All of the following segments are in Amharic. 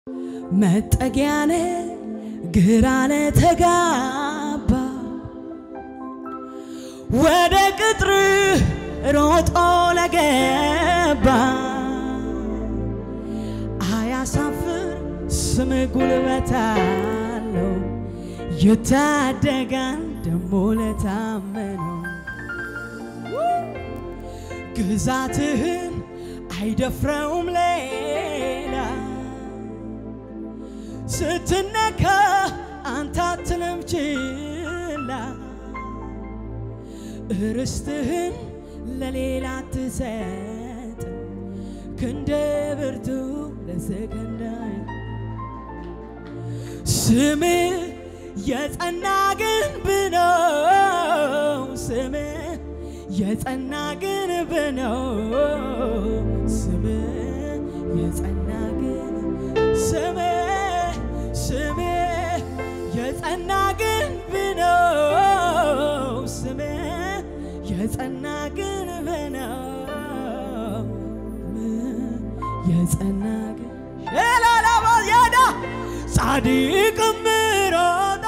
መጠጊያነ ግራ ለተጋባ ወደ ቅጥር ሮጦ ለገባ አያሳፍር ስም ጉልበት አለው ይታደጋል ደሞ ለታመነው ግዛትህን አይደፍረውም ሌላ ስትነካ አንተ አትልም ችላ ርስትህን ለሌላ ትሰጥ ክንደ ብርቱ ለሰከንዳይ ስም የጸና ግንብ ነው ስም የጸና ግንብ ነው ስም የጸና ግንብ ስም ስም የጸና ግንብ ነው ስም የጸና ግንብ ነው የጸና ግንብ ሸላላባ ያዳ ጻድቅም ሮጦ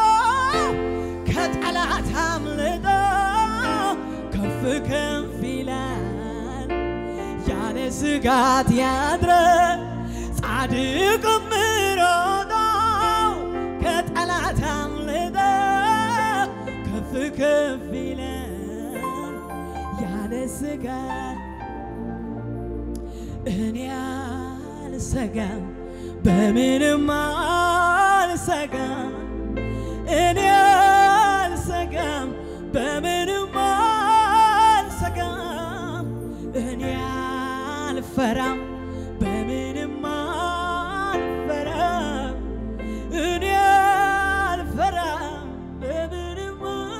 ከጠላት አምልጦ ከፍ ከፍ ይላል ያለ ስጋት ያድረ ጻድቅም ሮጦ ከጠላት አምልጦ ከፍ ከፍ ይላል ያለ ስጋት እኔ አልሰጋም በምንም አልሰጋም እኔ አልሰጋም በምንም አልሰጋም እኔ አልፈራም በምንም አልፈራም እኔ አልፈራም በምንም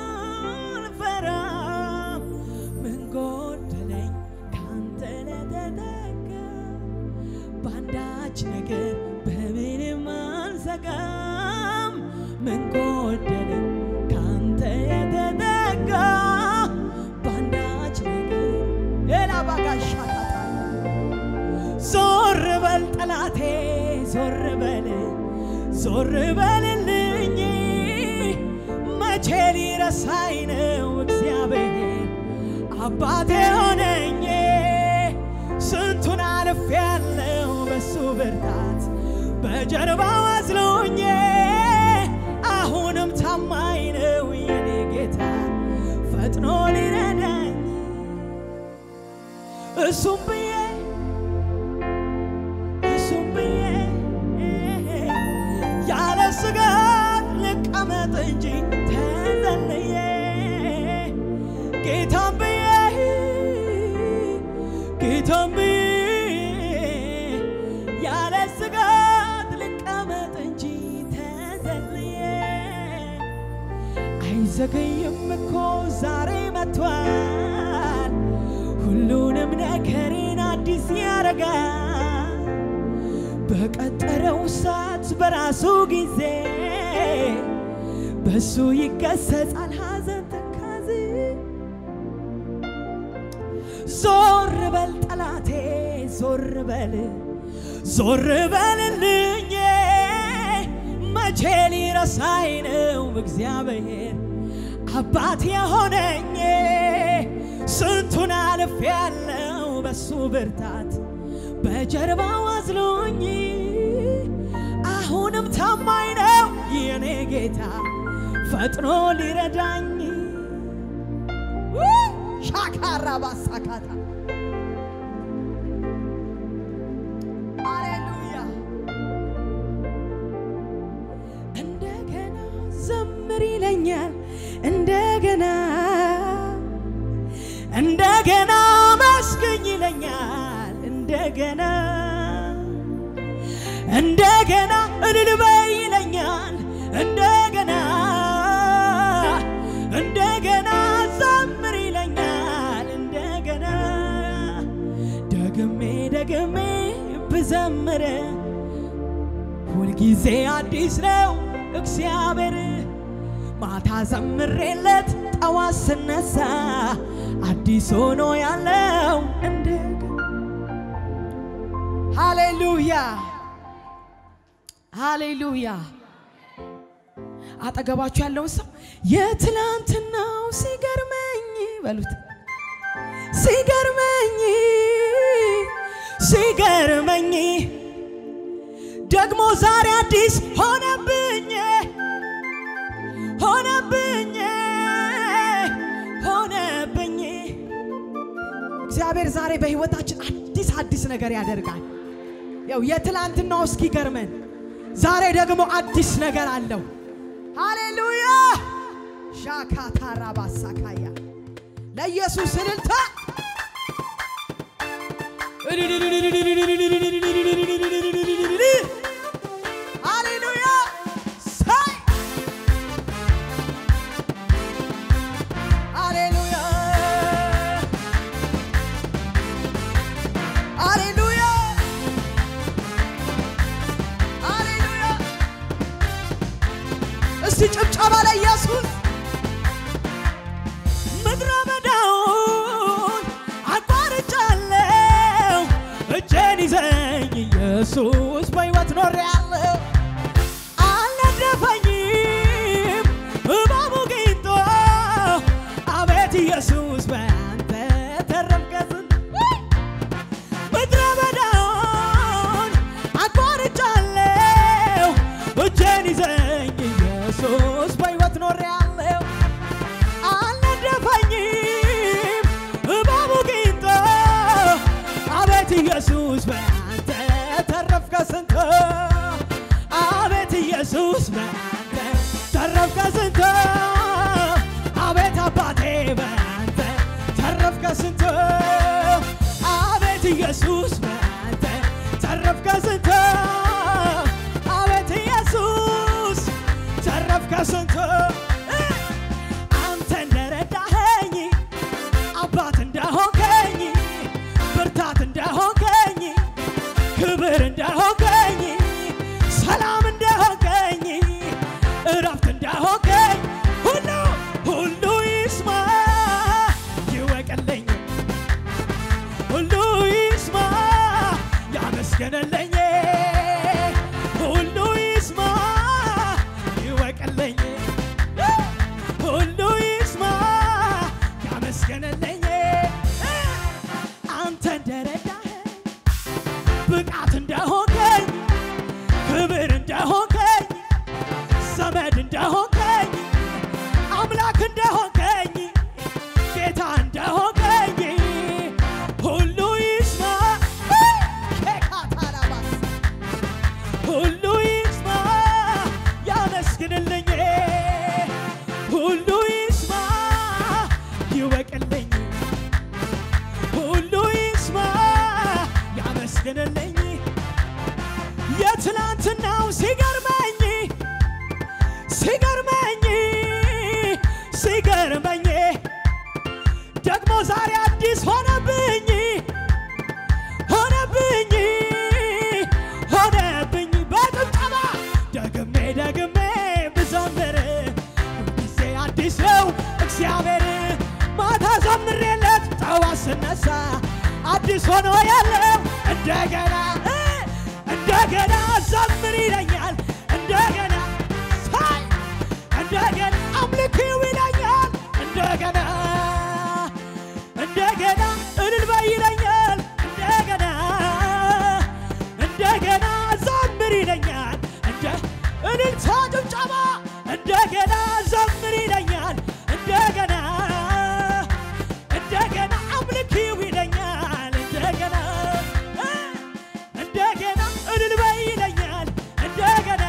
አልፈራም ምን ጎደለኝ ካንተ ለተጠጋ በአንዳች ነገር በምንም አልሰጋም ምን ጎደለኝ ካንተ የተጠጋ በአንዳች ነገር ሌላ ባጋሻታታ ዞር በል ጠላቴ ዞር በል ዞር በልልኝ መቼ ሊረሳኝ ነው እግዚአብሔር አባቴ ሆነኝ ስንቱን አልፍ ያለው በሱ ብርታት በጀርባው አዝሎኝ አሁንም ታማኝ ነው የኔ ጌታ ፈጥኖ ሊረዳኝ እሱም ብዬ እሱም ብዬ ያለ ስጋት ልቀመጥ እንጂ ተዘልዬ ጌታም ብዬ ጌታም ብዬ ያለ ስጋት ልቀመጥ እንጂ ተዘልዬ አይዘገይም እኮ ዛሬ መጥቷል ሁሉንም ነገሬን አዲስ ያረጋል በቀጠረው ሰዓት በራሱ ጊዜ በሱ ይገሰጻል ሐዘን ተካዜ ዞር በል ጠላቴ ዞር በል ዞር በልልኝ መቼ ሊረሳኝ ነው እግዚአብሔር አባት የሆነኝ ስንቱን አልፍ ያለው በሱ ብርታት በጀርባው አዝሎኝ አሁንም ታማኝ ነው የኔ ጌታ ፈጥኖ ሊረዳኝ ሻካራ ባሳካታ አሌሉያ እንደገና ዘምር ይለኛል እንደገና እንደገና መስገኝ ይለኛል እንደገና እንደገና እልል በይ ይለኛል እንደገና እንደገና ዘምር ይለኛል እንደገና ደግሜ ደግሜ ብዘምር ሁልጊዜ አዲስ ነው እግዚአብሔር ማታ ዘምሬለት ጠዋት ስነሳ አዲስ ሆኖ ያለው እንደገና ሃሌሉያ ሃሌሉያ። አጠገባችሁ ያለውን ሰው የትላንትናው ሲገርመኝ በሉት። ሲገርመኝ ሲገርመኝ ደግሞ ዛሬ አዲስ ሆነብኝ ሆነብኝ ሆነብኝ። እግዚአብሔር ዛሬ በሕይወታችን አዲስ አዲስ ነገር ያደርጋል። ያው የትላንትናው እስኪገርመን ዛሬ ደግሞ አዲስ ነገር አለው። ሃሌሉያ ሻካታራ ባሳካያ ለኢየሱስ እልልታ ሃሌሉያ ሳይ ሃሌሉያ ሃሌሉያ ሃሌሉያ እስቲ ጭብጨባ ለኢየሱስ ምድረ በዳውን አቋርጫለሁ እጄን ይዘኝ ኢየሱስ በሕይወት ኖሬአለሁ አልነደፈኝም እባቡ ጊንጦ አቤት ኢየሱስ በአንተ ተረፍከስን ምድረ በዳውን አቋርጫለሁ እጄን ይዘኝ ኢየሱስ በሕይወት ኖሬአለሁ አልነደፈኝም እባቡ ጊንጦ አቤት ኢየሱስ በአንተ ተረፍከ ስንቶ አቤት ኢየሱስ በአንተ ተረፍከ ስንቶ አቤት አባቴ በአንተ ተረፍከ ስንቶ አቤት ኢየሱስ በአንተ ተረፍከ ስንቶ አቤት ኢየሱስ ተረፍከ ስንቶ አንተ እንደረዳኸኝ አባት እንደሆንከኝ ብርታት እንደሆንከኝ ክብር እንደሆንከኝ ሰላም እንደሆንከኝ እረፍት እንደሆንከኝ ሁሉ ሁሉ ይስማ ይወቅልኝ ሁሉ ይስማ ያመስገንልኝ ሁሉ ይስማ ይወቅልኝ ሁሉ ይስማ ያመስገንልኝ አንተ እንደረዳኸኝ ብቃት እንደሆንከኝ ክብር እንደሆንከኝ ዘመድ እንደሆንከኝ አምላክ እንደሆንከኝ ጌታ እንደሆንከኝ ሁሉ ይስማ ኬካታላባስ ሁሉ ይስማ ያመስግንልኝ ሁሉ ይስማ ይወቅልኝ ሁሉ ይስማ ያመስግንልኝ የትላንትናው ሲገርመኝ ሲገርመኝ ሲገርመኝ ደግሞ ዛሬ አዲስ ሆነብኝ ሆነብኝ ሆነብኝ በጭብጨባ ደግሜ ደግሜ ብዘምር ጊዜ አዲስ ነው እግዚአብሔር ማታ ዘምሬለት ጠዋት ስነሳ አዲስ ሆኖ ያለው እንደገና እ እንደገና ዘምር ይለኛል እንደገና ሳይ እንደገና አምልኪው ይለኛል እንደገና እንደገና እልል በይ ይለኛል እንደገና እንደገና ዘምር ይለኛል እንደ እልልታ ጭብጨባ እንደገና ዘምር ይለኛል እንደገና እንደገና አምልኪው ይለኛል እንደገና እ እንደገና እልል በይ ይለኛል እንደገና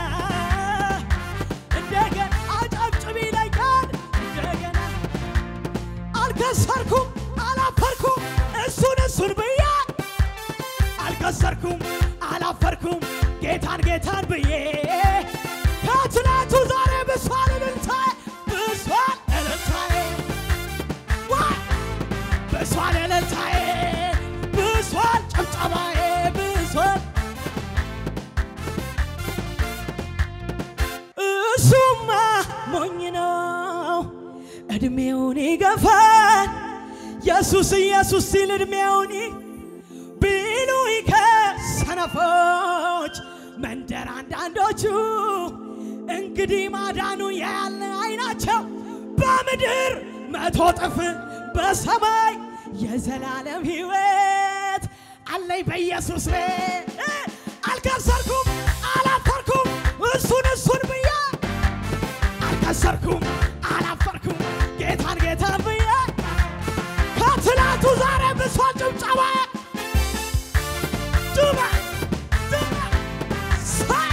እንደገና አጨብጭብ ይለኛል እንደገና አልከሰርኩም አላፈርኩም እሱን እሱን ብዬ አልከሰርኩም አላፈርኩም ጌታን ጌታን ብዬ ከትናንቱ ዛሬ ብሷል እልልታዬ ብሷል እልልታዬ ዋይ ብሷል እልልታዬ ብሷል ጭብጨባዬ ብሷል እሱማ ሞኝ ነው እድሜውን ይገፋል ኢየሱስ ኢየሱስ ሲል እድሜውን ቢሉኝ ከሰነፎች መንደር አንዳንዶቹ እንግዲህ ማዳኑ ያለ አይናቸው በምድር መቶ ጥፍ በሰማይ የዘላለም ሕይወት አለኝ በኢየሱስ ቤት አልከሰርኩም፣ አላፈርኩም እሱን እሱን ብዬ አልከሰርኩም፣ አላፈርኩም ጌታን ጌታን ብዬ ከትላንቱ ዛሬ ብሷል ጭብጨባ ጩባ ጩባ ሳይ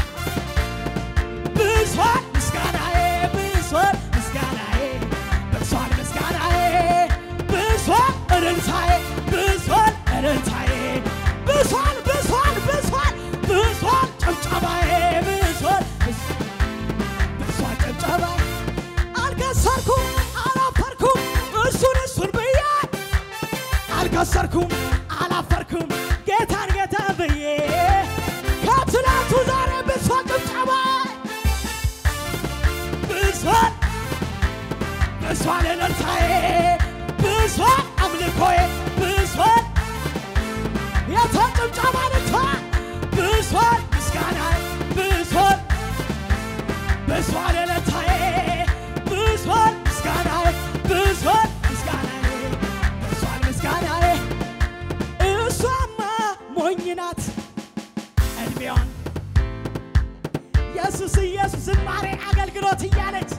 ብሷል ምስጋናዬ ብሷል ምስጋናዬ ብሷል ምስጋናዬ ብሷል እልልታዬ ብሷል እልልታዬ ብሷል ብሷል ብሷል ብሷል ጭብጨባዬ ብሷል ብሷል ጭብጨባዬ አልከሰርኩም አላፈርኩም እሱን እሱን ብዬ አልከሰርኩም አላፈርኩም ጌታን ጌታ ብዬ ከትላንቱ ዛሬ ብሷል ጭብጨባዬ ብሷል ብሷል እልልታዬ ብሷል አምልኮዬ ብሷል የተጭብጨባ ልታ ብሷል ምስጋናዬ ብሷል ብሷል እልልታዬ ብሷል ምስጋናዬ ብሷል ምስጋናዬ ብሷል ምስጋናዬ እሷማ ሞኝ ናት እድሜዋን ኢየሱስ ኢየሱስ ዝማሬ አገልግሎት እያለች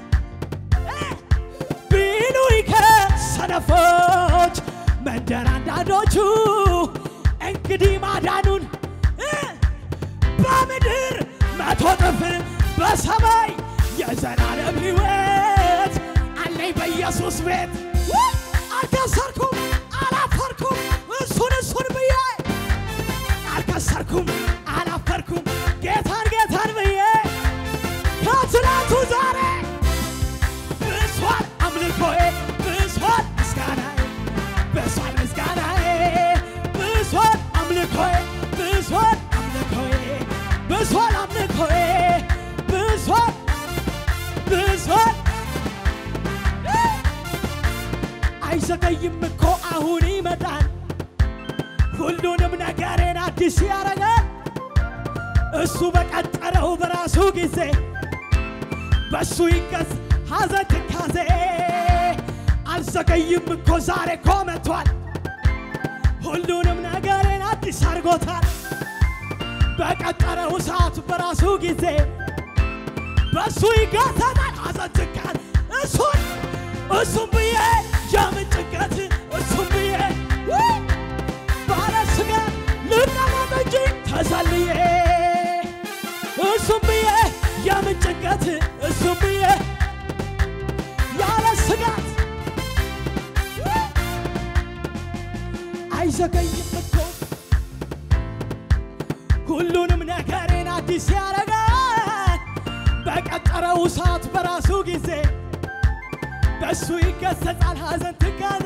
ቢሉኝ ከሰነፎች መንደር አንዳንዶቹ እንግዲህ ማዳኑን እ በምድር መቶ ጥፍ በሰማይ የዘላለም ሕይወት አለኝ በኢየሱስ ቤት ው! አልከሰርኩም አላፈርኩም እሱን እሱን ብዬ አልከሰርኩም አላፈርኩም ጌታን ጌታን ብዬ ከትላንቱ ዛሬ ብሷል አምልኮዬ ብሷል ምስጋናዬ ብሷል ምስጋናዬ ብሷል አምልኮዬ ብሷል አምልኮዬ ብሷል አምልኮዬ ብሷል ብሷል አይዘገይም እኮ አሁን ይመጣል ሁሉንም ነገሬን አዲስ ያረጋል እሱ በቀጠረው በራሱ ጊዜ በሱ ይገዝ ሐዘን ትካዜ አልዘገይም እኮ ዛሬ እኮ መጥቷል ሁሉንም ነገሬን አዲስ አድርጎታል በቀጠረው ሰዓት በራሱ ጊዜ በሱ ይገሰታል ሐዘን ትካል እሱን እሱም ብዬ የምን ጭንቀት እሱም ብዬ ውይ! ባለ ስጋ ልቀመጥ እንጂ ተሰልዬ እሱም ብዬ የምን ጭንቀት እሱም ብዬ ያለ ስጋት አይዘገይም እኮ ሁሉንም ነገሬን አዲስ ያረጋል በቀጠረው ሰዓት በራሱ ጊዜ በእሱ ይገሰጻል ሐዘን ትካዜ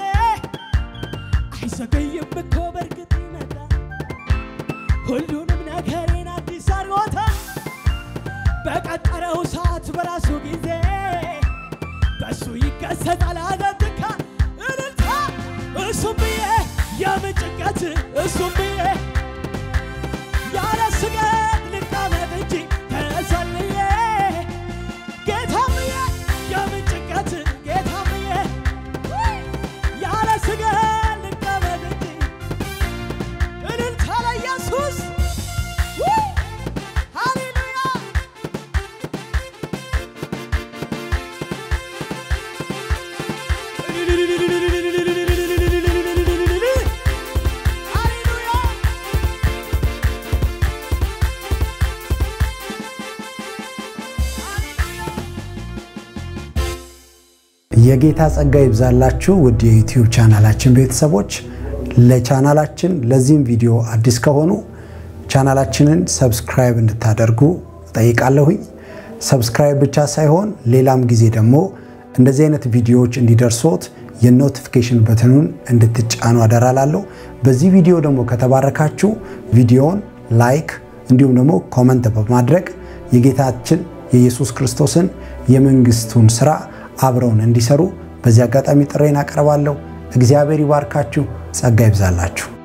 አይዘገይም እኮ በእርግጥ ይመጣል ሁሉንም ነገሬን አዲስ አድርጎታል በቀጠረው ሰዓት በራሱ ጊዜ በእሱ ይገሰጻል ሐዘን ትካዜ እልልታ እሱም ብዬ የምን ጭንቀት እሱም ብዬ ያለ ስጋት ልቀመጥ እንጂ ተሰልዬ ጌታም ብዬ የምን ጭንቀት ጌታም ብዬ ውይ! ያለ ስጋት ልቀመጥ እንጂ እልልታ ለኢየሱስ ውይ! ሃሌሉያ ሃሌሉያ የጌታ ጸጋ ይብዛላችሁ ውድ የዩቲዩብ ቻናላችን ቤተሰቦች። ለቻናላችን ለዚህም ቪዲዮ አዲስ ከሆኑ ቻናላችንን ሰብስክራይብ እንድታደርጉ ጠይቃለሁኝ። ሰብስክራይብ ብቻ ሳይሆን ሌላም ጊዜ ደግሞ እንደዚህ አይነት ቪዲዮዎች እንዲደርሶት የኖቲፊኬሽን በትኑን እንድትጫኑ አደራላለሁ። በዚህ ቪዲዮ ደግሞ ከተባረካችሁ ቪዲዮውን ላይክ እንዲሁም ደግሞ ኮመንት በማድረግ የጌታችን የኢየሱስ ክርስቶስን የመንግስቱን ስራ አብረውን እንዲሰሩ በዚህ አጋጣሚ ጥሬን አቀርባለሁ። እግዚአብሔር ይባርካችሁ፣ ጸጋ ይብዛላችሁ።